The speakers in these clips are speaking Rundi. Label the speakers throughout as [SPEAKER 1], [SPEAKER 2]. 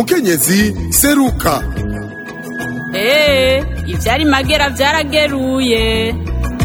[SPEAKER 1] mukenyezi seruka
[SPEAKER 2] eee ivyari magera vyarageruye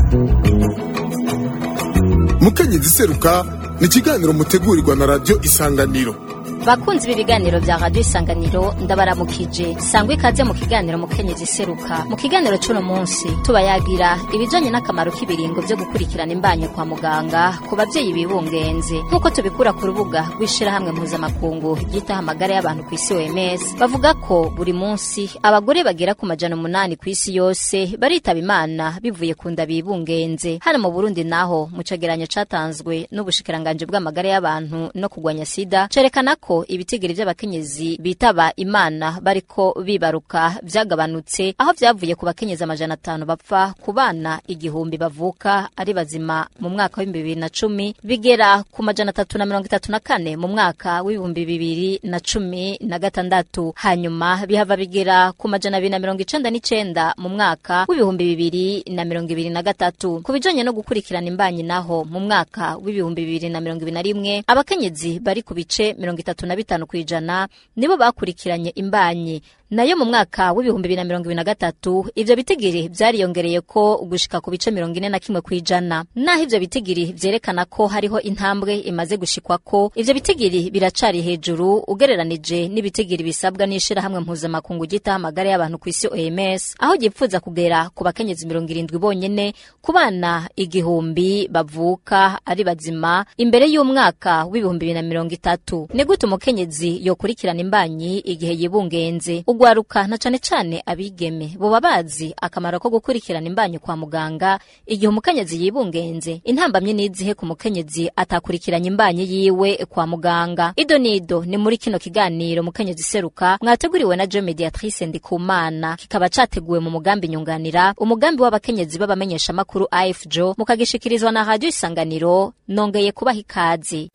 [SPEAKER 1] mukenyezi seruka ni ikiganiro mutegurirwa na radiyo isanganiro
[SPEAKER 3] bakunzi b'ibiganiro vya radio isanganiro ndabaramukije sangwa ikaze mu kiganiro mukenyezi seruka mu kiganiro c'uno munsi tubayagira ibijanye n'akamaro k'ibiringo vyo gukurikirana imbanyo kwa muganga ku bavyeyi bibungenze nk'uko tubikura ku rubuga rw'ishirahamwe mpuzamakungu ryitaho amagara y'abantu kw'isi OMS bavuga ko buri munsi abagore bagera ku majana umunani kw'isi yose baritaba imana bivuye ku nda bibungenze hano mu Burundi naho mu cegeranyo catanzwe n'ubushikiranganje bw'amagara y'abantu no kugwanya sida cerekana ko ibitigiri vy'abakenyezi bitaba imana bariko bibaruka vyagabanutse aho vyavuye ku bakenyezi amajana atanu bapfa ku bana igihumbi bavuka ari bazima mu mwaka w'ibihumbi bibiri na cumi bigera ku majana atatu na mirongo itatu na kane mu mwaka w'ibihumbi bibiri na cumi na gatandatu hanyuma bihava bigera ku majana abiri na mirongo icenda n'icenda mu mwaka w'ibihumbi bibiri na mirongo ibiri na gatatu ku bijanye no gukurikirana imbanyi naho mu mwaka w'ibihumbi bibiri na mirongo ibiri na rimwe abakenyezi bari ku bice mirongo itatu na bitanu kw'ijana nibo bakurikiranye imbanyi nayo mu mwaka w'ibihumbi bibiri na mirongo ibiri na gatatu ivyo bitigiri vyariyongereye ko gushika ku bice mirongo ine na kimwe kw'ijana naho ivyo bitigiri vyerekana ko hariho intambwe imaze gushikwako ivyo bitigiri biracari hejuru ugereranije n'ibitigiri bisabwa n'ishirahamwe mpuzamakungu ryitaho amagara y'abantu kw'isi OMS aho gipfuza kugera ku bakenyezi mirongo irindwi bonyene ku bana igihumbi bavuka ari bazima imbere y'umwaka w'ibihumbi bibiri na mirongo itatu ni gute umukenyezi yokurikirana imbanyi igihe yibungenze ugwaruka na cane cane abigeme boba bazi akamaro ko gukurikirana imbanyi kwa muganga igihe umukenyezi yibungenze intambamye n'izihe ku mukenyezi atakurikiranye imbanyi yiwe kwa muganga ido nido ni muri kino kiganiro mukenyezi seruka mwateguriwe na Jo Mediatrice Ndikumana kikaba categuwe mu mugambi nyunganira umugambi w'abakenyezi b'abamenyesha makuru AFJO mukagishikirizwa na radio isanganiro nongeye kubaha ikaze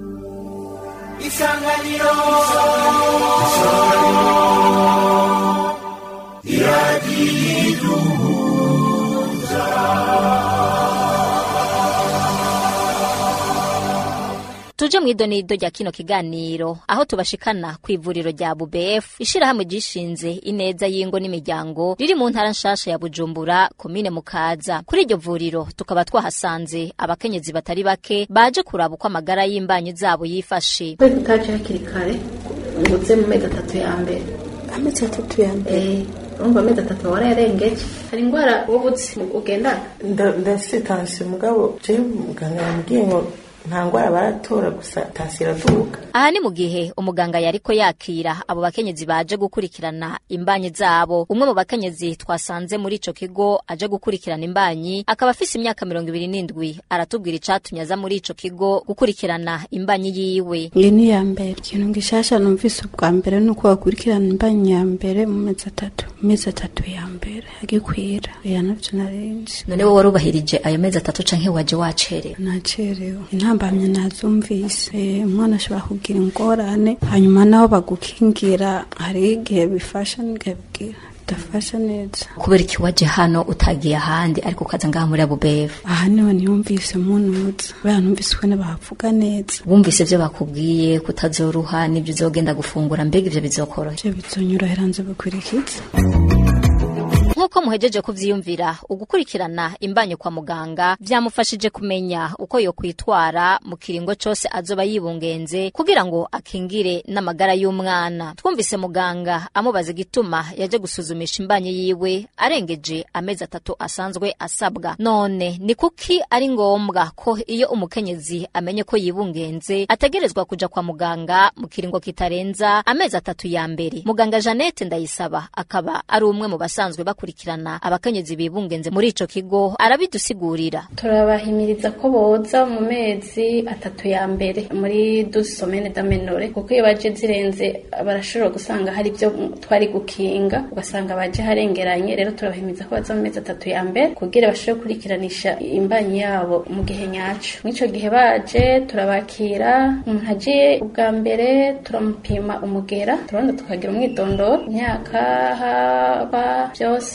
[SPEAKER 4] isanganiro
[SPEAKER 3] tuje mw'idonido rya kino kiganiro aho tubashikana ku ivuriro rya BUBF ishirahamwe gishinze ineza y'ingo n'imiryango riri mu ntara nshasha ya Bujumbura komine Mukaza kuri iryo vuriro tukaba twahasanze abakenyezi batari bake baje kuraba uko amagara y'imbanyi zabo yifashe
[SPEAKER 5] Kwe tutaje hakiri kare nguze mu mezi atatu ya mbere
[SPEAKER 6] amezi atatu ya mbere
[SPEAKER 5] eh urumva amezi atatu warayarengeje hari indwara wubutse ugendana
[SPEAKER 6] Nda- ndafise tansiyo mugabo jewe muganga yambwiye ngo nta ndwara baratora gusa tansiyo iraduka
[SPEAKER 3] aha ni mu gihe umuganga yariko yakira abo bakenyezi baje gukurikirana imbanyi zabo umwe mu bakenyezi twasanze muri ico kigo aje gukurikirana imbanyi akaba afise imyaka mirongo ibiri n'indwi aratubwira icatumye aza muri ico kigo gukurikirana imbanyi yiwe
[SPEAKER 7] iyi ni iya mbere ikintu gishasha numvise ubwa mbere ni uko bakurikirana imbanyi ya mbere mu mezi atatu mu mezi atatu ya mbere agikwira iya navyo narinzi
[SPEAKER 3] none wowe warubahirije ayo mezi atatu canke waje wacerewe
[SPEAKER 7] nacerewe intambamye nazumvise Eh, umwana ashobora kugira ingorane hanyuma naho bagukingira hari igihe bifasha n'igihe bigira bidafasha neza
[SPEAKER 3] kubera iki waje hano utagiye ahandi ariko ukaza ngaha muri abubefu
[SPEAKER 7] aha niho niyumvise munuza kubera numvise ukuntu bavuga neza
[SPEAKER 3] wumvise ivyo bakubwiye kutazoruha n'ivyo uzogenda gufungura mbega ivyo bizokoroha
[SPEAKER 7] ivyo bizonyorohera nze bikurikiza
[SPEAKER 3] nk'uko muhejeje kuvyiyumvira ugukurikirana imbanyo kwa muganga vyamufashije kumenya uko yokwitwara mu kiringo cose azoba yibungenze kugira ngo akingire n'amagara y'umwana twumvise muganga amubaza igituma yaje gusuzumisha imbanyi yiwe arengeje amezi atatu asanzwe asabwa none ni kuki ari ngombwa ko iyo umukenyezi amenye ko yibungenze ategerezwa kuja kwa muganga mu kiringo kitarenza amezi atatu ya mbere muganga Jeannette Ndayisaba akaba ari umwe mu basanzwe bakurikirana abakenyezi bibungenze muri ico kigo arabidusigurira
[SPEAKER 5] turabahimiriza ko boza mu mezi atatu ya mbere muri douze semaines d'amenore kuko iyo baje zirenze barashobora gusanga hari ibyo twari gukinga ugasanga baje harengeranye rero turabahimiriza ko baza mu mezi atatu ya mbere kugira bashobore kurikiranisha imbanyi yabo mu gihe nyaco mw'ico gihe baje turabakira umuntu agiye ubwa mbere turamupima umugera turabona tukagira umwidondoro imyaka haba byose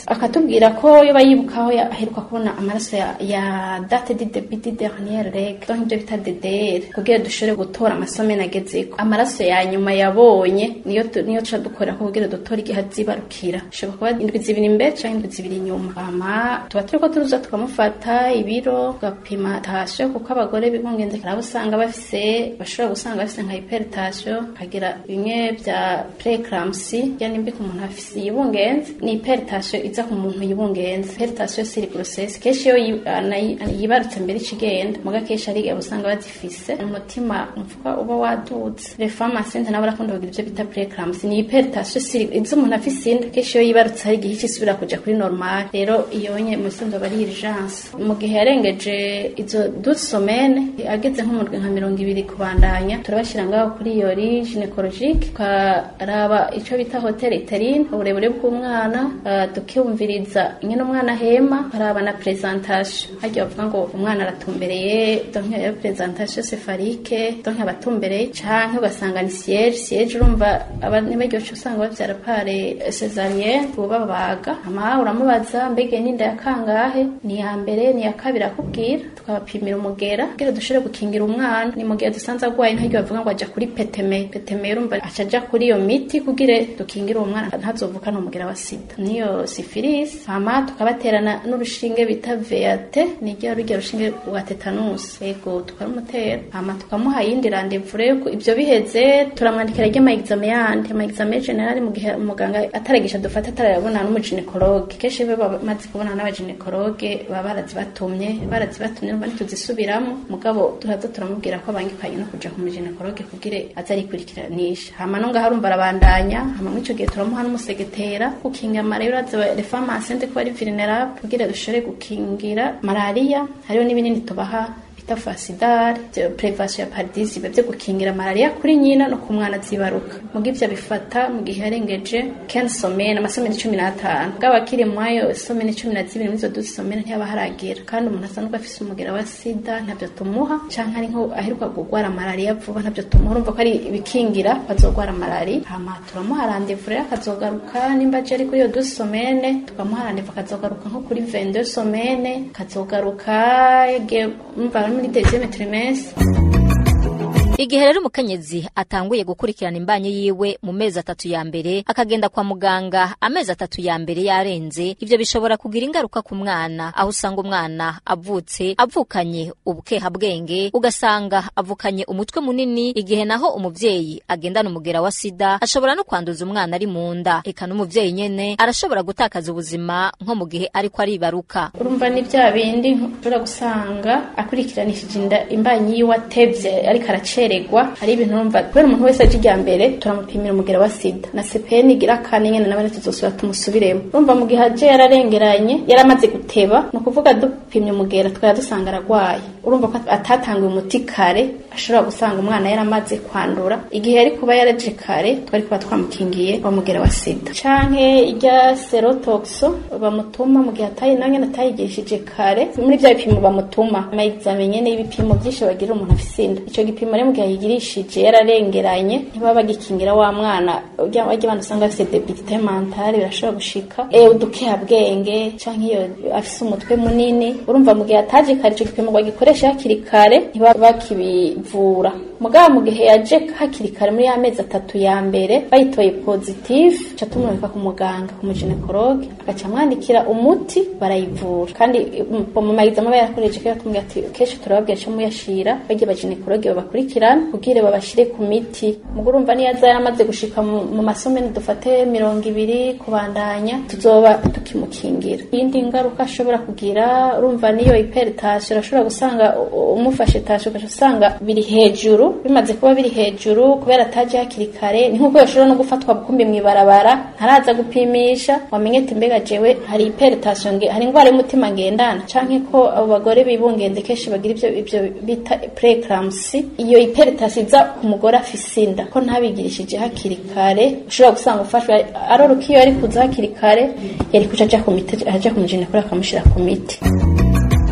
[SPEAKER 5] akatubwira ko yoba yibuka aho ya- aheruka kubona amaraso ya, ya date de debit de dernière règle donc ibyo bita DDR kugira dushobore gutora amasomene agezeko amaraso ya nyuma yabonye niyo tu- niyo tuca dukora ko kugira dutore igihe azibarukira ishobora kuba indwi zibiri imbere cyangwa indwi zibiri inyuma hama tuba turiko turuza tukamufata ibiro tugapima tasyo kuko abagore bibungenze karabo usanga bafise bashobora gusanga bafise nka hypertension kagira bimwe bya preeclampsy yani mbi ku muntu afise yibungenze ni hypertension iza ku muntu yibungenze hypertension siri grossesse kenshi iyo yi- anayi- yibarutse mbere ikigenda muga kenshi ari abo usanga bazifise umutima mvuga uba waduze les femmes enceintes nabo barakunda kugira ibyo bita preeclampsy ni hypertension siri izo umuntu afise inda kenshi iyo yibarutse hari igihe cisubira kuja kuri normal rero iyo nye mu bisanzwe aba ari urgence mu gihe yarengeje izo douze semaines ageze nko mu ndwi nka mirongo ibiri kubandanya turabashyira ngaho kuri iyo ri gynecologique tukaraba ico bita hotel iterine uburebure bw'umwana uh, tukiyumviriza ingene umwana ahema tukaraba na presentation harya bavuga ngo umwana aratumbereye donc iyo presentation céphalique donc abatumbereye canke ugasanga ni siège siège urumva abanyabaryoce usanga bavyara pare césarienne babaga ama uramubaza mbege n'inda ya kangahe ni ya mbere ni ya kabiri akubwira tukabapimira umugera kugira dushobore gukingira umwana ni mu gihe dusanze agwaye ntaryo bavuga ngo aja kuri peteme peteme urumva aca aja kuri iyo miti kugira dukingire uwo mwana ntazovukana umugera wa sida niyo syphilis hama tukabaterana n'urushinge bita VAT ni rya rujya rushinge rwa tetanus yego tukarumutera hama tukamuha yindi rendez-vous rero ko ibyo biheze turamwandikira ry'ama examen yandi ama examen general mu gihe umuganga ataragisha dufata atarayabona n'umuginekologe kenshi be bamaze kubona n'abaginekologe baba barazibatumye barazibatumye urumva ntituzisubiramo mugabo turaza turamubwira ko abangikanye no kuja ku muginekologe kugira aze arikurikiranisha hama no ngaho arumva arabandanya hama muri ico gihe turamuha n'umusegetera gukinga amarero aza les femmes enceintes ko ari vulnerable kugira dushobore gukingira malaria hariho n'ibinini tubaha bita fasidari prevasiyo ya paradisibe byo gukingira malariya kuri nyina no ku mwana zibaruka muga ivyo bifata mu gihe yarengeje ken somene amasomene cumi n'atanu bwaba akiri mwayo somene cumi na zibiri mwizo duzi somene ntiyaba haragera kandi umuntu asanzwe afise umugera wa sida ntabyo tumuha canke ari nko aheruka kugwara malariya vuba ntabyo tumuha urumva ko ari ibikingira bazogwara malariya hama turamuha randevu rero akazogaruka nimba aje ari kuri iyo duzi somene tukamuha randevu akazogaruka nko kuri 22 somene akazogaruka igihe umva ari muri deuxième trimestre
[SPEAKER 3] igihe rero umukenyezi atanguye gukurikirana imbanyi yiwe mu mezi atatu ya mbere akagenda kwa muganga amezi atatu ya mbere yarenze ivyo bishobora kugira ingaruka ku mwana aho usanga umwana avutse avukanye ubukeha bwenge ugasanga avukanye umutwe munini igihe naho umuvyeyi agendana umugera wa sida ashobora no kwanduza umwana ari mu nda eka n'umuvyeyi nyene arashobora gutakaza ubuzima nko mu gihe ariko aribaruka
[SPEAKER 5] urumva ni bya bindi ushobora gusanga akurikiranishije inda imbanyi yiwe atevye ariko aracererwa hari ibintu urumva kubera umuntu wese aje ijya mbere turamupimira umugera wa sida na CPN igira kane nyene nabone tuzosubira tumusubiremo urumva mu gihe aje yararengeranye yaramaze guteba ni ukuvuga dupimye umugera twari dusanga aragwaye urumva ko atatanguye umuti kare ashobora gusanga umwana yaramaze kwandura igihe yari kuba yaraje kare twari kuba twamukingiye bamugera wa sida canke irya serotoxo bamutuma mu gihe atayi nange natayigishije kare muri bya bipimo bamutuma ama examen nyene y'ibipimo byinshi bagira umuntu afise inda ico gipimo rero mu gihe yigirishije yararengeranye ntibaba bagikingira wa mwana urya bajya abantu usanga bafise debilité mentale birashobora gushika eh udukeha bwenge canke iyo afise umutwe munini urumva mu gihe ataje kare ico gipimo bagikoresha hakiri kare ntibaba bakibivura mugabo mu gihe yaje hakiri kare muri ya mezi atatu ya mbere bayitoye positif ca tumurika ku muganga ku muginekologe agaca amwandikira umuti barayivura kandi mu mayizamo aba yarakoresheje kera tumubwira ati kenshi turababwira co muyashira bagiye baginekologe babakurikirana kugira babashire ku miti mugo urumva niyo aza yaramaze gushika mu mu masomene dufate mirongo ibiri kubandanya tuzoba tukimukingira iyindi ngaruka ashobora kugira urumva niyo hypertension urashobora gusanga u- umufashe tension ugaca usanga biri hejuru bimaze kuba biri hejuru kubera ataje hakiri kare ni nk'uko yashobora no gufatwa bukumbi mw'ibarabara ntaraza gupimisha wamenye ati mbega jewe hari hypertension nge hari ingwara y'umutima ngendana canke ko abo bagore bibungenze kenshi bagira ivyo ivyo bita preeclampsy iyo hypertension iza ku mugore afise inda ko ntabigirishije hakiri kare ushobora gusanga ufashwe aroroka iyo yari kuza hakiri kare yari kuca aja ku miti aja ku mujenekuru akamushira ku miti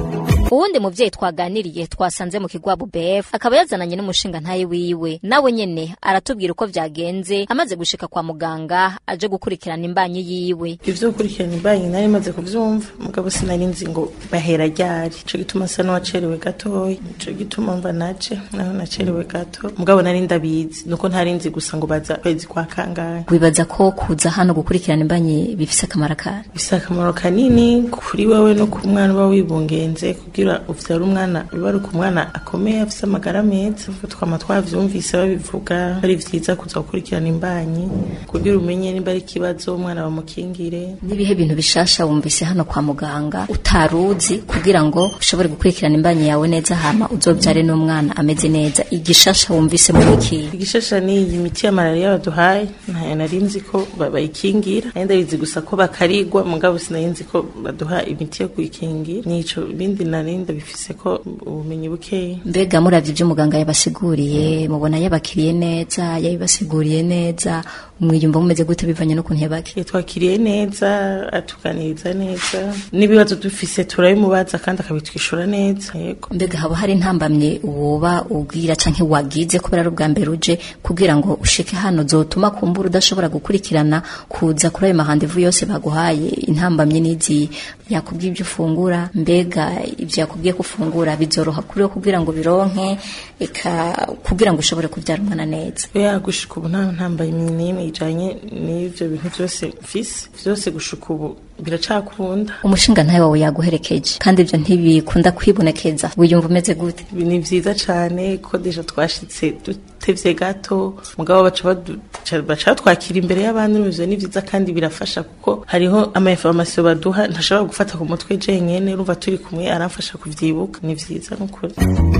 [SPEAKER 3] uwundi muvyeyi twaganiriye twasanze mu kigwabu BF akaba yazananye n'umushinga ntaye wiwe nawe nyene aratubwira uko vyagenze amaze gushika kwa muganga aje gukurikirana imbanyi yiwe
[SPEAKER 6] ivyo gukurikirana imbanyi nari maze kuvyumva mugabo sinari nzi ngo bahera ryari ico gituma sa n'uwacerewe gatoya ico gituma mva naje naho nacerewe gato mugabo nari ndabizi nuko ntari nzi gusa ngo baza kwezi kwa kangahe
[SPEAKER 3] wibaza ko kuza hano gukurikirana imbanyi bifise akamaro kare
[SPEAKER 6] bifise akamaro kanini kuri wewe no ku mwana uba wibungenze kugira uvyara umwana biba ari umwana akomeye afise amagara meza twama twavyumvise babivuga ari vyiza kuza gukurikirana imbanyi kugira umenye nimba ari ikibazo umwana bamukingire
[SPEAKER 3] n'ibihe bintu bishasha wumvise hano kwa muganga utaruzi kugira ngo ushobore gukurikirana imbanyi yawe neza hama uzobyare n'umwana ameze neza igishasha wumvise muri iki
[SPEAKER 6] igishasha ni iyi miti ya malariya baduhaye ntayo nari nzi ko ba- bayikingira nari ndabizi gusa ko bakarigwa mugabo sinari nzi ko baduha imiti yo kuyikingira nico bindi nari ndabifise ko ubumenyi bukeya
[SPEAKER 3] mbega muravye ivyo muganga yabasiguriye mubona yabakiriye neza yabibasiguriye neza mwiyumva mumeze gute bivanye n'ukuntu yabakiriye
[SPEAKER 6] twakiriye neza atuganiriza neza n'ibibazo dufise turabimubaza kandi akabitwishura neza yego
[SPEAKER 3] mbega haba hari intambamye woba ubwira canke wagize kubera ari ubwa mbere uje kugira ngo ushike hano zotuma kumbura udashobora gukurikirana kuza kuri ayo mahandevu yose baguhaye intambamye n'izi yakubwiye ibyo ufungura mbega ibyo yakubwiye ko ufungura bizoroha kuri wo kugira ngo bironke eka kugira ngo ushobore kubyara umwana neza
[SPEAKER 6] ya gushika ubu nta ntambaye n'imwe ijanye n'ivyo bintu vyose mfise vyose gushika ubu biracakunda
[SPEAKER 3] umushinga ntawe wawe yaguherekeje kandi ibyo ntibikunda kwibonekeza wiyumva umeze gute
[SPEAKER 6] Ibi ni vyiza cane ko deja twashitse dutevye gato mugabo baca badu- ca- baca batwakira imbere y'abandi n'ivyo ni vyiza kandi birafasha kuko hariho ama information baduha ntashobora gufata ku mutwe jenyene urumva turi kumwe aramfasha kuvyibuka ni vyiza n'ukuri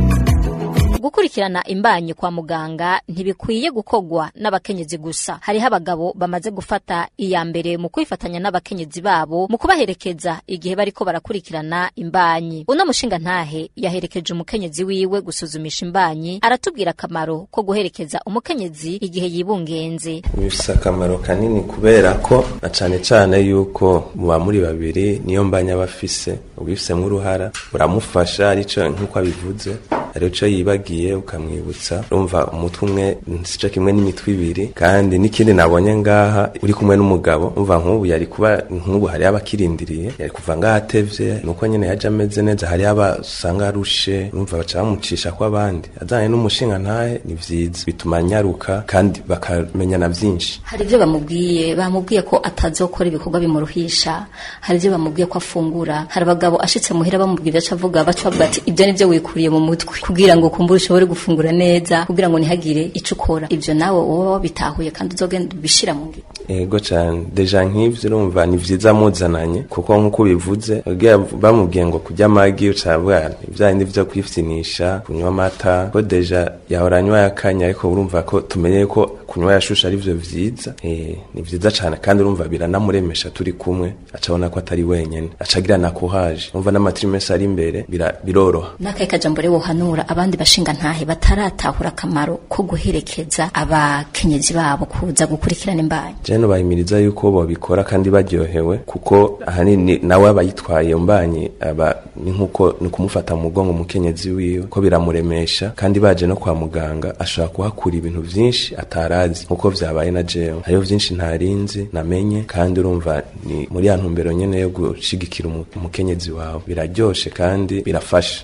[SPEAKER 3] gukurikirana imbanyi kwa muganga ntibikwiye gukogwa n'abakenyezi gusa hariho abagabo bamaze gufata iya mbere mu kwifatanya n'abakenyezi babo mu kubaherekeza igihe bariko barakurikirana imbanyi uno mushinga ntahe yaherekeje umukenyezi wiwe gusuzumisha imbanyi aratubwira akamaro ko guherekeza umukenyezi igihe yibungenze
[SPEAKER 4] bifise akamaro kanini kubera ko na cane cane yuko muba muri babiri niyo mbanya bafise ubifisemwo uruhara uramufasha arico nk'uko abivuze arico yibagiye ukamwibutsa urumva umutwe umwe sico kimwe n'imitwe ibiri kandi n'ikindi nabonye ngaha uri kumwe n'umugabo umva nk'ubu yari kuba nk'ubu hariho abakirindiriye yari kuva ngaha atevye nuko nyene yaje ameze neza hariho abasanga arushe urumva baca bamucisha kw'abandi ajanye n'umushinga ntahe ni vyiza bituma nyaruka kandi bakamenyana vyinshi
[SPEAKER 3] hari ibyo bamubwiye bamubwiye ko atazokora ibikorwa bimuruhisha hari ibyo bamubwiye ko afungura hari abagabo ashitse muhira bamubwira icyo avuga baca bavuga ati ibyo ni byo wikuriye mu mutwe kugira ngo kumbure ushobore gufungura neza kugira ngo ntihagire icyo ukora ibyo nawe wowe wabitahuye kandi uzogenda ubishira mu ngiro
[SPEAKER 4] ego cane deja nk'ivyo urumva ni vyiza muzananye kuko nk'uko bivuze ubwira bamubwiye ngo kurya amagi ucavuga ivyandi vyo kwifyinisha kunywa amata ko deja yahora anywa yakanya ariko urumva ko tumenye ko kunywa yashusha ari vyo vyiza eh ni vyiza cane kandi urumva biranamuremesha turi kumwe acabona ko atari wenyene acagira na courage urumva n'amatrimestre ari imbere bira- biroroha
[SPEAKER 3] n'akahe kajambo rero wohanura abandi bashinga ntahe bataratahura akamaro ko guherekeza abakenyezi babo kuza gukurikirana imbanyi
[SPEAKER 4] jeno bahimiriza yuko bobikora kandi baryohewe kuko ahanini nawe aba yitwaye mbanye aba ni nkuko ni kumufata mu mugongo umukenyezi wiwe ko biramuremesha kandi baje no kwa muganga ashobora kuhakura ibintu vyinshi atarazi nkuko vyabaye na jewe hariho vyinshi ntarinzi namenye kandi urumva ni muri ya ntumbero nyene yo gushigikira umu- umukenyezi wawe biraryoshe kandi birafasha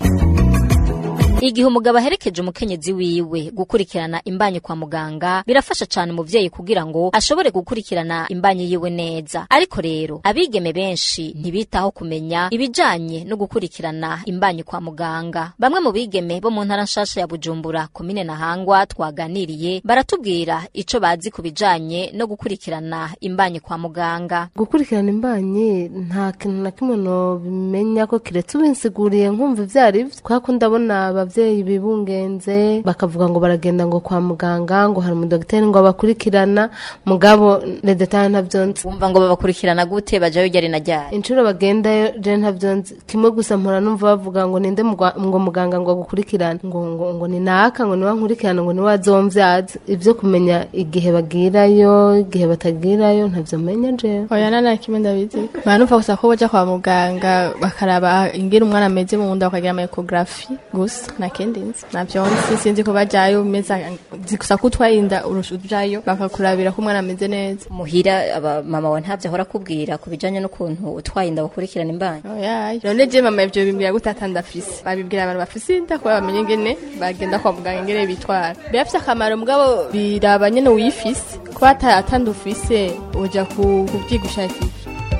[SPEAKER 3] igihe umugabo aherekeje umukenyezi wiwe gukurikirana imbanyi kwa muganga birafasha cyane umuvyeyi kugira ngo ashobore gukurikirana imbanyi yiwe neza ariko rero abigeme benshi ntibitaho kumenya ibijanye no gukurikirana imbanyi kwa muganga bamwe mu bigeme bo mu ntara nshasha ya bujumbura komine nahangwa twaganiriye baratubwira ico bazi ku bijanye no gukurikirana imbanyi kwa muganga
[SPEAKER 8] gukurikirana imbanyi nta kintu na kimwe nobimenya ko kiretse ubinsiguriye nkumva ivyo ari vyo kubera ko ndabona abavyeyi bibungenze bakavuga ngo baragenda ngo kwa muganga ngo hari umudogiteri ngo abakurikirana mugabo redetaye ntavyonzi
[SPEAKER 3] wumva ngo babakurikirana gute bajayo ryari na ryari
[SPEAKER 8] inshuro bagendayo je ntavyonzi kimwe gusa mpora numva bavuga ngo ninde mugwa- ngo muganga ngo agukurikirane ngo ngo ngo ni naka ngo niwe nkurikirana ngo niwe azomvyaza ivyo kumenya igihe bagirayo igihe batagirayo ntavyo menya jewe
[SPEAKER 9] oya nana kimwe ndabizi banumva gusa ko baja kwa muganga bakaraba ingene umwana ameze mu nda bakagira ama ecography gusa na kindi nzi navyo nzi sinzi ko bajayo meza nzi gusa ko utwarinda urusha ujayo bakakurabira ko umwana ameze neza
[SPEAKER 3] muhira aba mama wa ntavyo ahora akubwira ku bijanye n'ukuntu utwaye inda bakurikirana imbanyi
[SPEAKER 9] oya none je mama ivyo bimbwira gute atandafise babibwira abantu bafise inda kuba bamenye ingene bagenda kwa muganga ingene bitwara birafise akamaro mugabo biraba nyene uyifise kuba ata- atandufise uja ku- kuvyiga ushakisha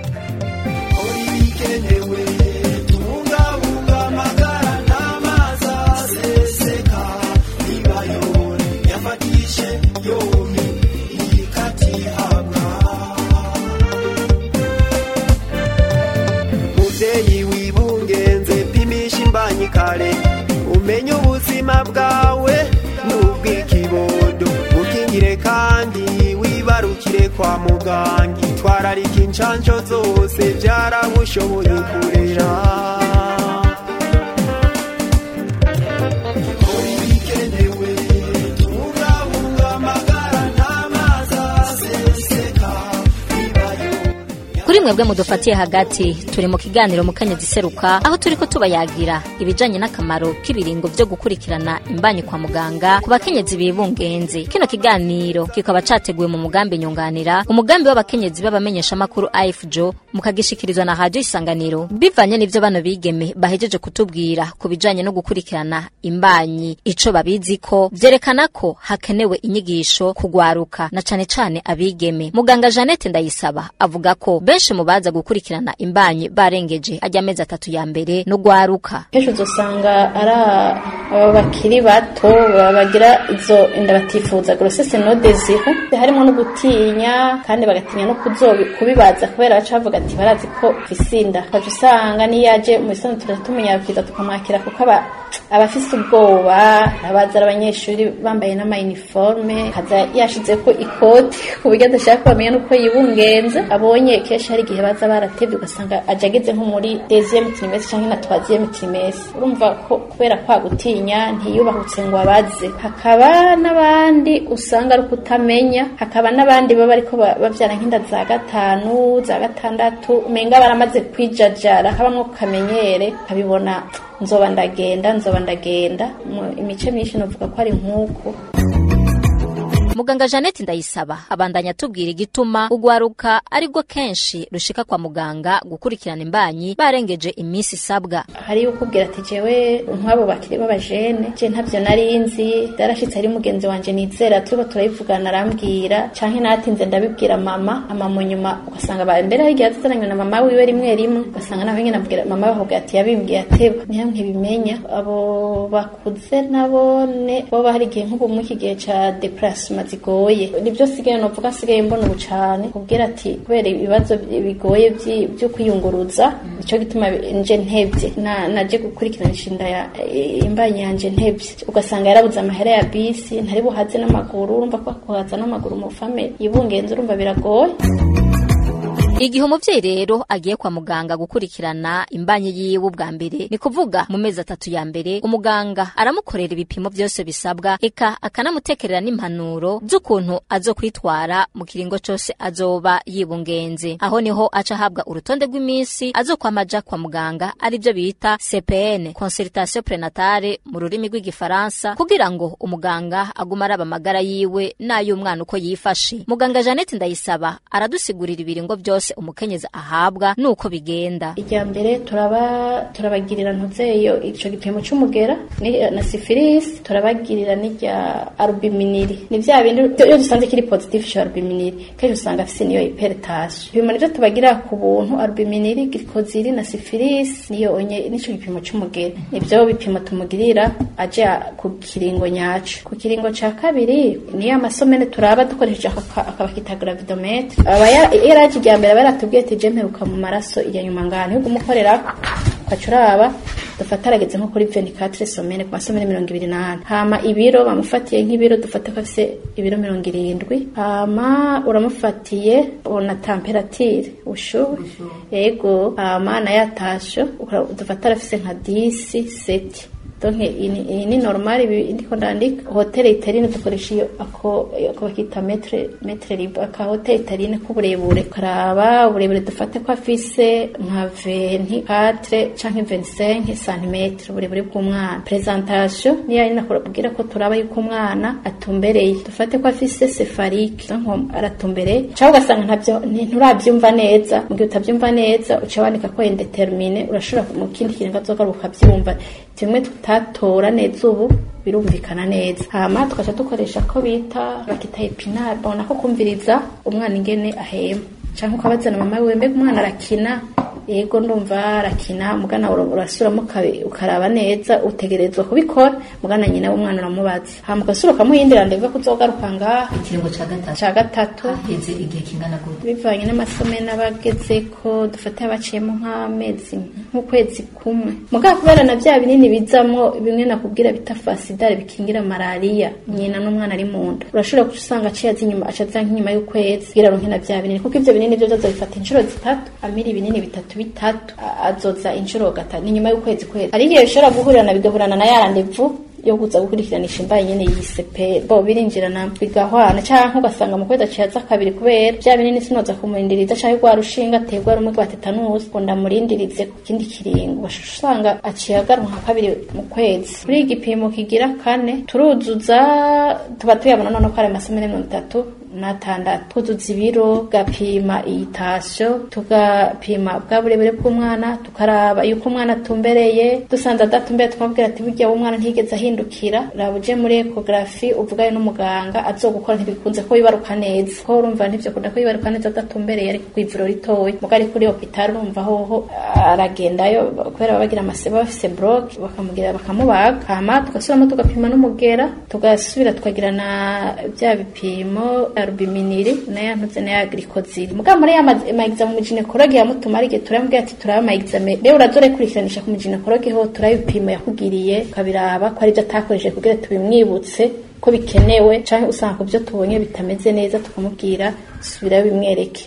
[SPEAKER 10] muvyeyi wibungenze pimisha imbanyi kare umenye ubuzima bwawe n'ubw'ikibondo ukingire kandi wibarukire kwa muganga itwararika incanco zose vyarabushoboye kurera
[SPEAKER 3] kuri mwebwe mudufatiye hagati turi mu kiganiro mukenyezi seruka aho turiko tubayagira ibijanye n'akamaro k'ibiringo vyo gukurikirana imbanyi kwa muganga ku bakenyezi bibungenze kino kiganiro kikaba categuwe mu mugambi nyunganira umugambi w'abakenyezi b'abamenyeshamakuru afjo mukagishikirizwa na radio isanganiro bivanye n'ivyo bano bigeme bahejeje kutubwira ku bijanye no gukurikirana imbanyi ico babiziko vyerekana ko hakenewe inyigisho kugwaruka na cane cane abigeme muganga Jeannette Ndayisaba avuga ko benshi mu baza gukurikirana imbanyi barengeje ajya amezi atatu ya mbere no gwaruka
[SPEAKER 5] kenshi uzosanga ari aba bakiri bato baba bagira izo inda batifuza grossesse no désir harimo no gutinya kandi bagatinya no kuzobi kubibaza kubera baca bavuga ati barazi ko ufise inda ukaca usanga niyo yaje mu bisanzwe turaja tumunyarukiza tukamwakira kuko aba abafise ubwoba abaza ari abanyeshuri bambaye n'amayiniforme kaza yashizeko ikoti ku buryo adashaka ko bamenya n'uko yibungenze abonye kenshi hari igihe baza baratevye ugasanga aje ageze nko muri deuxième trimestre canke na troisième trimestre urumva ko kubera kwa gutinya ntiyubahutse ngo abaze hakaba n'abandi usanga ari ukutamenya hakaba n'abandi baba ariko ba- bavyara nk'inda za gatanu za gatandatu umenga baramaze kwijajara habamwo kamenyere kabibona nzoba ndagenda nzoba ndagenda Mu- imice myinshi novuga ko ari nk'uko
[SPEAKER 3] muganga Jeannette Ndayisaba abandanya atubwira igituma ugwaruka aribwo kenshi rushika kwa muganga gukurikirana imbanyi barengeje iminsi isabwa
[SPEAKER 5] hari ukubwira ati jewe nk'abo bakiri b'abajene je ntavyo nari nzi darashitse ari mugenzi wanje nizera turiko turabivugana arambwira canke natinze ndabibwira mama ama mu nyuma ugasanga ba mbere hari igihe atazananywe na mama wiwe rimwe rimwe ugasanga nawe nyene abwira mama bakubwira ati yabimbwiye ateba niyo nkibimenya abo bakuze nabone boba hari igihe nk'ubu mu iki gihe ca deplacement zigoye nibyo sigaye novuga sigaye mbona ubu cane kubwira ati kubera ibibazo bigoye vyi- vyo kwiyunguruza nico gituma nje ntevye na naje gukurikiranisha inda ya eh, imbanyi yanje ntevye ugasanga yarabuze amahera ya bisi ntari buhaze n'amaguru urumva ko kuhaza n'amaguru mu family yibungenze urumva biragoye
[SPEAKER 3] igihe umuvyeyi rero agiye kwa muganga gukurikirana imbanyi yiwe ubwa mbere ni kuvuga mu mezi atatu ya mbere umuganga aramukorera ibipimo vyose bisabwa eka akanamutekerera n'impanuro z'ukuntu azokwitwara mu kiringo cose azoba yibungenze aho niho aca ahabwa urutonde rw'iminsi azokwamaja kwa muganga arivyo bita CPN consultation prenatale mu rurimi rw'igifaransa kugira ngo umuganga agume araba amagara yiwe n'ay'umwana uko yifashe muganga Jeannette Ndayisaba aradusigurira ibiringo vyose umukenyezi ahabwa nuko bigenda
[SPEAKER 5] irya mbere turaba turabagirira ntuzeyo ico gipimo c'umugera ni- na syphilis turabagirira n'irya albuminiri ni vya bindi iyo dusanze kiri positive ca albuminiri kenshi usanga afise niyo hypertension ibipimo nivyo tubagira ku buntu albuminiri glycosili na syphilis niyo onye nico gipimo c'umugera nivyo bipimo tumugirira aje a- ku kiringo nyaco ku kiringo ca kabiri niyo amasomene turaba dukoresheje aka- akabakita gravidometre aba ya- yaraje irya mbere aba yaratubwiye ati je mperuka mu maraso irya nyuma ngana yo kumukorerako ukaca uraba dufata arageze nko kuri 24 somene ku masomene mirongo ibiri n'ane hama ibiro bamufatiye nk'ibiro dufata ko afise ibiro mirongo irindwi hama uramufatiye ubona temperature ushuhe yego hama na yatasho ukara- dufata arafise nka 10 seti donc iyi ni- iyi ni normal ibi ndiko ndandika hoteli itarine dukoresha iyo ako ako bakita metre metre libre aka hoteli itarine k'uburebure karaba uburebure dufate ko afise nka 24 canke 25 cm uburebure bw'umwana presentation niyo ari nakubwira ko turaba yuko umwana atumbereye dufate ko afise cephalique donc aratumbereye cyangwa ugasanga ntabyo ni- nturabyumva neza mu gihe utabyumva neza uca wandika ko indetermine urashobora mu kindi kintu ukazogaruka ukabyumva tumwe tutatora neza ubu birumvikana neza hama tukaca dukoresha ko bita bakita epinari babona ko kumviriza umwana ingene ahema cyangwa ukabazana mama wiwe mbega umwana arakina yego ndumva arakina mugana ura- urasubiramo ukabi- ukaraba neza utegerezwa kubikora mugana nyina w'umwana uramubaza hama ugasubira ukamuhindira ndebwa ko uzogaruka ngaha
[SPEAKER 3] ikiringo ca gatatu
[SPEAKER 5] ca gatatu
[SPEAKER 3] haheze igihe kingana gute
[SPEAKER 5] bivanye n'amasomo n'abageze ko dufate abaciyemo nk'amezi nk'ukwezi kumwe mugabo kubera na bya binini bizamwo bimwe nakubwira bita fasidare bikingira malariya nyina n'umwana ari mu nda urashobora guca usanga aciye aza inyuma aca aza nk'inyuma y'ukwezi kugira aronke na bya binini kuko ivyo binini vyo azobifata inshuro zitatu amira ibinini bitatu bitatu a- azoza inshuro gatatu ni nyuma y'ukwezi kwezi hari igihe bishobora guhurirana bigahurana na ya randevu yo kuza gukurikiranisha imbaye nyene yisepera bo birinjirana bigahwana canke ugasanga mu kwezi aciye aza kabiri kubera vya binini sinoza kumurindiriza canke rwa rushinga aterwa rumwe rwa tetanusi ngo ndamurindirize ku kindi kiringo bashobora usanga aciye agaruka nka kabiri mu kwezi kuri iki gipimo kigira kane turuzuza tuba tuyabona none ko ari amasomo mirongo itatu n'atandatu twuzuza ibiro gapima iyitasyo tugapima bwa burebure bw'umwana tukaraba yuko umwana atumbereye dusanze adatumbereye tukamubwira ati burya umwana ntigeze ahindukira raba uje muri ekogarafi uvugayo n'umuganga azogukora ntibikunze ko yibaruka neza ko urumva ntivyo kunda ko yibaruka neza adatumbereye ariko kw'ivuro ritoya muga ari kuri hopitali urumva hoho aragendayo kubera baba bagira amaseba bafise bloke bakamubwira bakamubaga hama tugasubiramo tugapima n'umugera tugasubira tukagira na bya bipimo arubiminiri nayo ntuze nayo agirikoziri mugabo muri ya maegizame mu ginekologe yamutuma ari igihe turamubwira ati turaba amaegizame rero urazore kurikiranisha ku muginekologe ho turaba ibipimo yakugiriye ukabiraba ko ari byo atakoresheje kugira tubimwibutse ko bikenewe canke usanga ku byo tubonye bitameze neza tukamubwira subirayo bimwereke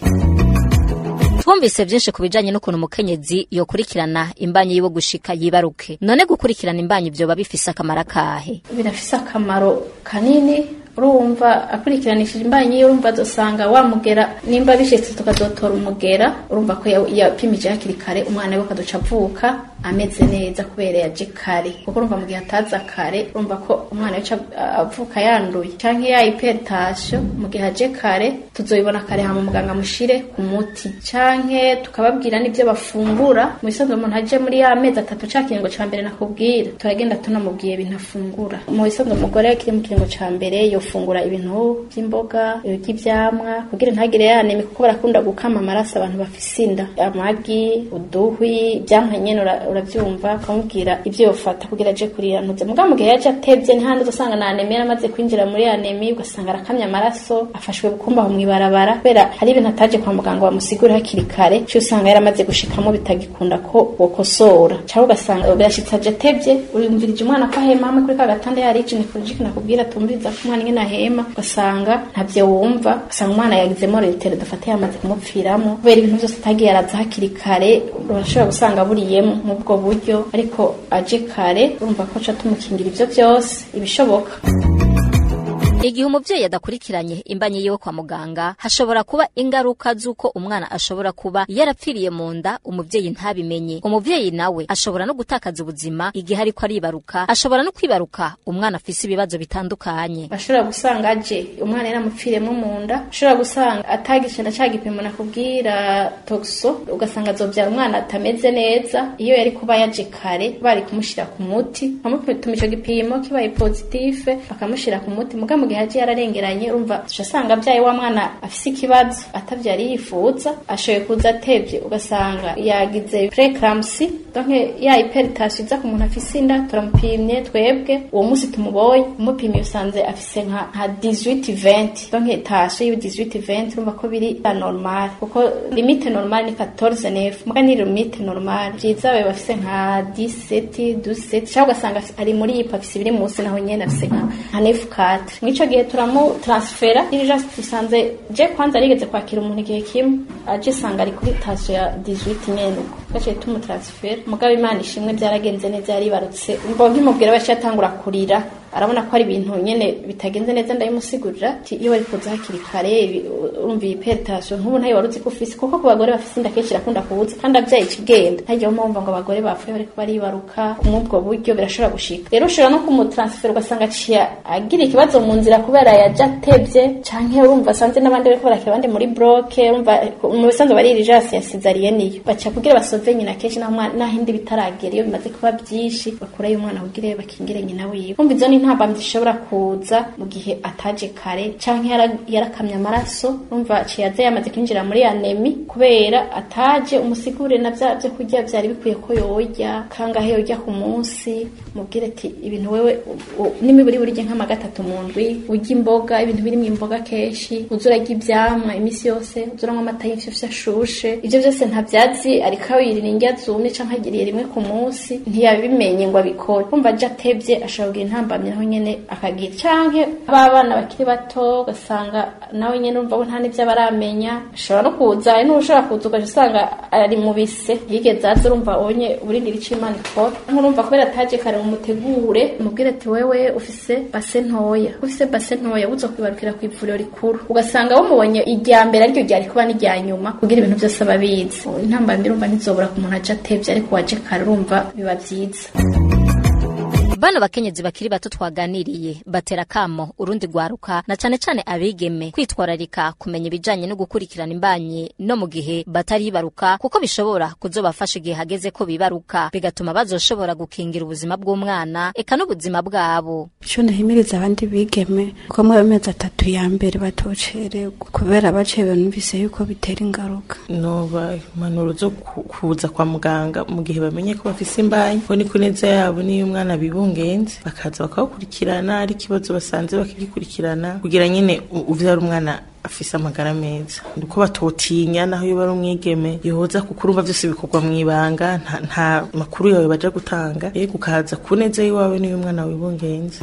[SPEAKER 3] twumvise byinshi ku bijanye n'ukuntu umukenyezi yokurikirana imbanyi yiwe gushika yibaruke none gukurikirana imbanyi vyoba bifise akamaro akahe
[SPEAKER 5] birafise akamaro kanini urumva akurikiranishije imbanyi yiwe urumva azosanga wamugera nimba bishitse tukazotora umugera urumva ko ya- yapimije hakiri kare umwana we akazoca avuka ameze neza kubera yaje kare kuko urumva mu gihe ataza kare urumva ko umwana we aca avuka yanduye canke ya hypertension mu gihe aje kare tuzoyibona kare hama muganga mushire ku muti canke tukababwira n'ivyo bafungura mu bisanzwe umuntu aje muri ya mezi atatu ca kiringo ca mbere nakubwira turagenda tunamubwiye ibintu afungura mu bisanzwe umugore kiri mu kiringo ca mbere yofungura ibintu vy'imboga ibiryo ivyamwa kugira ntagire yaneme kuko barakunda gukama amaraso abantu bafise inda amagi uduhwi ivyamwa nyene ura- uravyumva ukamubwira ivyo yofata kugira aje kurira ntuze mugabo mu gihe yaje atevye ntihandi uzosanga na anemi yaramaze kwinjira muri anemi ugasanga arakamye amaraso afashwe bukumba aho mw'ibarabara kubera hari ibintu ataje kwa muganga bamusigura hakiri kare cyo usanga yaramaze gushikamo bitagikunda ko wokosora cyangwa ugasanga birashitse aje atevye urumvirije umwana ko ahema hamwe kuri ka gatanda yari gynecologike nakubwira tumviriza ko umwana ingene ahema ugasanga ntavyo wumva ugasanga umwana yagizemo retero dufate yamaze kumupfiramo kubera ibintu byose atagiye araza hakiri kare urashobora gusanga buriyemo mu bwo buryo ariko aje kare urumva ko ca tumukingira ivyo byose ibishoboka
[SPEAKER 3] igihe umuvyeyi adakurikiranye imbanyi yiwe kwa muganga hashobora kuba ingaruka z'uko umwana ashobora kuba yarapfiriye mu nda umuvyeyi ntabimenye umuvyeyi nawe ashobora no gutakaza ubuzima igihe ariko aribaruka ashobora no kwibaruka umwana afise ibibazo bitandukanye
[SPEAKER 5] bashobora gusanga aje umwana yaramupfiriyemo mu nda ushobora gusanga atagishenda ca gipimo nakubwira toxo ugasanga azobyara umwana atameze neza iyo yari kuba yaje kare bari kumushira ku muti bamupima ico gipimo kibaye positive bakamushira ku muti muga mu gihe gihe yaje yararengeranye urumva uca asanga abyaye wa mwana afise ikibazo atavyari yifuza ashoboye kuza atevye ugasanga yagize preeclampsy donc ya hypertension iza ku muntu afise inda turamupimye twebwe uwo munsi tumubonye umupimye usanze afise nka nka 18 20 donc tension yiwe 18 20 urumva ko biri anormal kuko limite normale ni 14 9 muga ni limite normale vyiza babe bafise nka 17 17 cyangwa ugasanga ari muri yipa afise ibiri munsi naho nyene afise nka nka 9 4 mwico gihe turamu transfera dirija tusanze je kwanza arigeze kwakira umuntu igihe kimwe aje sanga ari kuri tension ya 18 nyene uko gace tumu transfer mugabo imana ishimwe byaragenze neza yaribarutse mbo nkimubwira bashi atangura kurira arabona ko ari ibintu nyene bitagenze neza ndayimusigurira ati iyo bari kuza hakiri kare urumva iyi hypertension nk'ubu ntayo waruzi ko ufise kuko ku bagore bafise inda kenshi irakunda kubuza kandi abyaye ikigenda ntajya wumva ngo abagore bapfuye bariko baribaruka muri ubwo buryo birashobora gushika rero ushobora no kumutransfera ugasanga aciye agira ikibazo mu nzira kubera yaje atevye canke urumva asanze n'abandi bariko barakira abandi muri bloke urumva mu bisanzwe bari irijasi ya cesarienne iyo baca kugira basove nyina kenshi naho indi bitaragera iyo bimaze kuba byinshi bakurayo umwana kugira bakingire nyina wiwe umva izo ni intambamyi zishobora kuza mu gihe ataje kare canke yarakamye amaraso urumva aciye aza yamaze kwinjira muri anemi kubera ataje umusigure na vya vyo kurya vyari bikwiye ko yorya kangahe yorya ku munsi mubwire ati ibintu wewe n'imiburi burya nk'ama gatatu mu ndwi urya imboga ibintu birimo imboga kenshi uza urarya ivyamwa imisi yose uza uranywa amata y'imfyufyu ashushe ivyo vyose ntavyazi ariko yirira indya zumye canke agiriye rimwe ku munsi ntiyabimenye ngo abikore kumva aje atevye ashobora kugira intambamyi naho nyene akagira canke abana bakiri bato ugasanga nawe nyene urumva ko nta n'ivyo baramenya ashobora no kuza hari n'ushobora kuza ugaca usanga ari mu bise yigeze aza urumva onye uburindira ico imana ikora nkurumva kubera ataje kare mumutegure mubwire ati wewe ufise base ntoya ufise base ntoya uza kwibarukira ku ivuriro rikuru ugasanga wamubonye irya mbere ariryo ryari kuba n'irya nyuma kugira ibintu byose aba abizi intambamyi urumva ntizobura ku muntu aje atevye ariko waje kare urumva biba vyiza
[SPEAKER 3] bano bakenyezi bakiri bato twaganiriye batera kamo urundi rwaruka na cane cane abigeme kwitwararika kumenya ibijanye no gukurikirana imbanyi no mu gihe bataribaruka kuko bishobora kuzobafasha igihe hageze ko bibaruka bigatuma bazoshobora gukingira ubuzima bw'umwana eka n'ubuzima bwabo
[SPEAKER 7] ico nahimiriza abandi bigeme ko mu mezi atatu ya mbere batocererwa kubera bacewe numvise yuko bitera ingaruka
[SPEAKER 6] noba impanuro zo kuza kwa muganga mu gihe bamenye ko bafise imbanyi ko ni ku neza yabo n'iyo umwana bibunga ngenzi bakaza bakabakurikirana ari ikibazo basanze bakagikurikirana kugira nyine uvyara umwana afise amagara meza nuko batotinya naho iyo bari umwigeme yoza kuko urumva vyose bikorwa mw'ibanga nta, nta makuru yawe baja gutanga yego ukaza ku neza y'iwawe n'iyo umwana wibungenze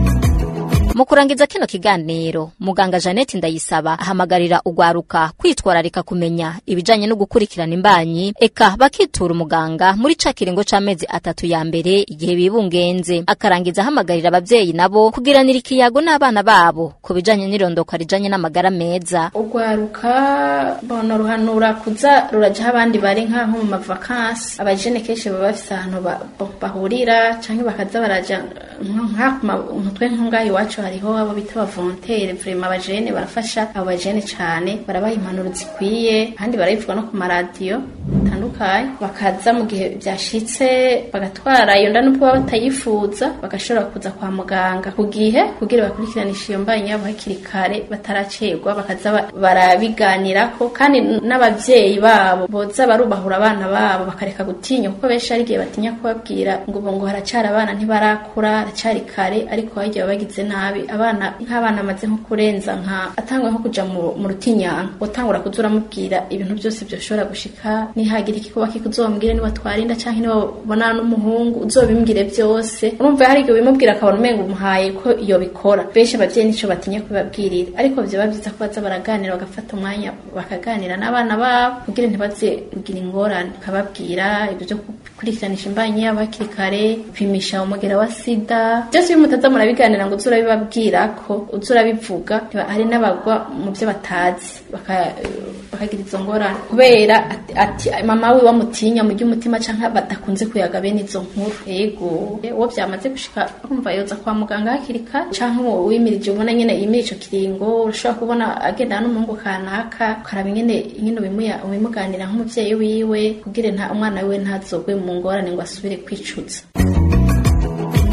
[SPEAKER 3] mu kurangiza kino kiganiro muganga Jeannette Ndayisaba ahamagarira ugwaruka kwitwararika kumenya ibijanye no gukurikirana imbanyi eka bakitura umuganga muri ca kiringo c'amezi atatu ya mbere igihe bibungenze akarangiza ahamagarira abavyeyi nabo kugiranira ikiyago n'abana babo ku bijanye n'irondoka rijanye n'amagara meza
[SPEAKER 5] ugwaruka bona ruhanura kuza rurajaho abandi bari nk'aho mu mavakansi abajene kenshi baba bafise ahantu bahurira canke bakaza baraja nk'utwe nk'ungaha iwacu hariho abo bita abavontere vrema abajene barafasha abo bajene cane barabaha impanuro zikwiye kandi barabivuga no ku maradiyo atandukanye bakaza mu gihe byashitse bagatwara iyo nda n'ubwo baba batayifuza bagashobora kuza kwa muganga ku gihe kugira bakurikiranisha iyo mbanyi yabo hakiri kare bataracerwa bakaza barabiganirako kandi n'abavyeyi babo boza barubahura abana babo bakareka gutinya kuko benshi ari igihe batinya kubabwira ngo ubu ngo haracara abana ntibarakura haracari kare ariko hagiye bagize nabi abana nk'abana amaze nko kurenza nka atangwe nko kuja mu rutinyanka utangura kuza uramubwira ibintu byose byoshobora gushika nihagira ikikuba kikuzombwire niba twarinda canke niba ubonana n'umuhungu uzobimbwire byose urumva hari igihe ubimubwira akabona umenga umuhaye ko iyo bikora benshi abavyeyi nico batinya kubibabwirira ariko vyoba vyiza ko baza baraganira bagafata umwanya bakaganira n'abana babo kugira ntibaze kugira ingorane bakababwira ibyo byo gukurikiranisha imbanyi yabo hakiri kare gupimisha umugera wa sida byose iyo mutaza murabiganira ngo uze urabibabwira ko uze urabivuga hari n'abagwa mu byo batazi bakagira izo ngorane kubera ati mama we bamutinya mu by'umutima cyangwa badakunze kuyaga bene izo nkuru yego uwo byamaze gushika kumva yoza kwa muganga hakiri kare cyangwa uwo wimirije ubona nyine yimira ico kiringo urashobora kubona agendana n'umuhungu kanaka ukaraba nyine nyine ubimuganira nk'umuvyeyi wiwe kugira nta umwana wiwe ntazogwe mu ngorane ngo asubire kwicuza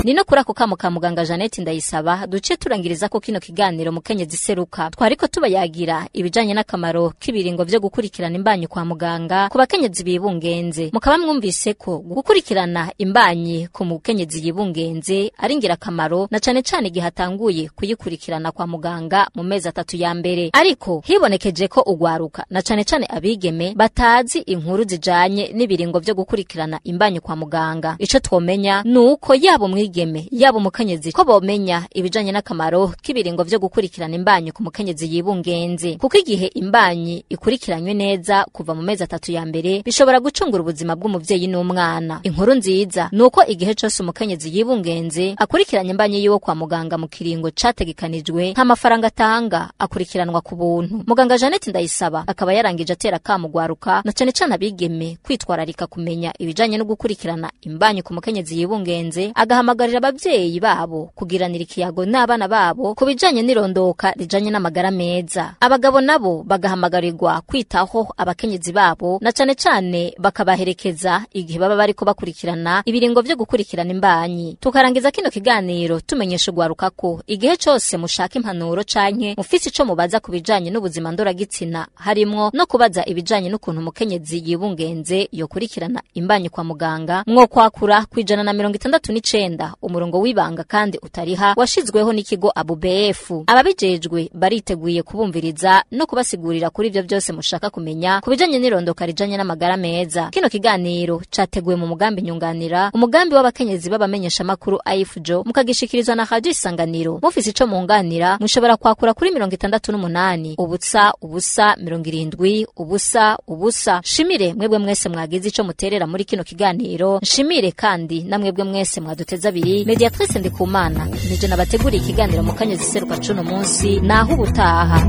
[SPEAKER 3] ni no kuri ako kamo ka muganga Jeannette Ndayisaba duce turangiriza ko kino kiganiro mukenyezi seruka twariko tubayagira ibijanye n'akamaro k'ibiringo vyo gukurikirana imbanyi kwa muganga ku bakenyezi bibungenze mukaba mwumvise ko gukurikirana imbanyi ku mukenyezi yibungenze ari ngirakamaro na cane cane igihe atanguye kuyikurikirana kwa muganga mu mezi atatu ya mbere ariko hibonekeje ko ugwaruka na cane cane abigeme batazi inkuru zijanye n'ibiringo vyo gukurikirana imbanyi kwa muganga ico twomenya nuko yaba umwigeme yaba umukenyezi ko bomenya ibijanye n'akamaro k'ibiringo vyo gukurikirana imbanyi ku mukenyezi yibungenze kuko igihe imbanyi ikurikiranywe neza kuva mu mezi atatu ya mbere bishobora gucungura ubuzima bw'umuvyeyi n'umwana inkuru nziza nuko igihe cose umukenyezi yibungenze akurikiranye imbanyi yiwe kwa muganga mu kiringo categekanijwe nta mafaranga atanga akurikiranwa ku buntu muganga Jeannette Ndayisaba akaba yarangije atera kamugwaruka na cane cane abigeme kwitwararika kumenya ibijanye no gukurikirana imbanyi ku mukenyezi yibungenze agahamagarira abavyeyi babo kugiranira ikiyago n'abana babo ku bijanye n'irondoka rijanye n'amagara meza abagabo nabo bagahamagarirwa kwitaho abakenyezi babo na cane cane bakabaherekeza igihe baba bariko bakurikirana ibiringo vyo gukurikirana imbanyi tukarangiza kino kiganiro tumenyesha ugwaruka ko igihe cose mushaka impanuro canke mufise ico mubaza ku bijanye n'ubuzima ndoragitsina harimwo no kubaza ibijanye n'ukuntu umukenyezi yibungenze yokurikirana imbanyi kwa muganga mwo kwakura kwijana na mirongo itandatu n'icenda umurongo w'ibanga kandi utariha washizweho n'ikigo ABUBF ababijejwe bariteguye kubumviriza no kubasigurira kuri ivyo byose mushaka kumenya ku bijanye n'irondoka rijanye n'amagara meza kino kiganiro categuwe mu mugambi nyunganira umugambi w'abakenyezi b'abamenyesha makuru AIFJO mukagishikirizwa na Radio Isanganiro mufise ico munganira mushobora kwakura kuri mirongo itandatu n'umunani ubusa ubusa mirongo irindwi ubusa ubusa shimire mwebwe mwese mwagize ico muterera muri kino kiganiro nshimire kandi na mwebwe mwese mwaduteza abiri mediatrice ndikumana nije nabateguriye ikiganiro mu kanyezi seruka cuno munsi naho ubutaha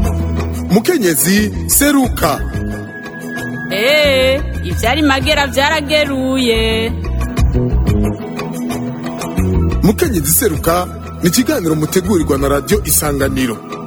[SPEAKER 1] mukenyezi seruka
[SPEAKER 2] Ee, ivyari magera vyarageruye.
[SPEAKER 1] mukenyezi seruka ni ikiganiro mutegurirwa na radiyo isanganiro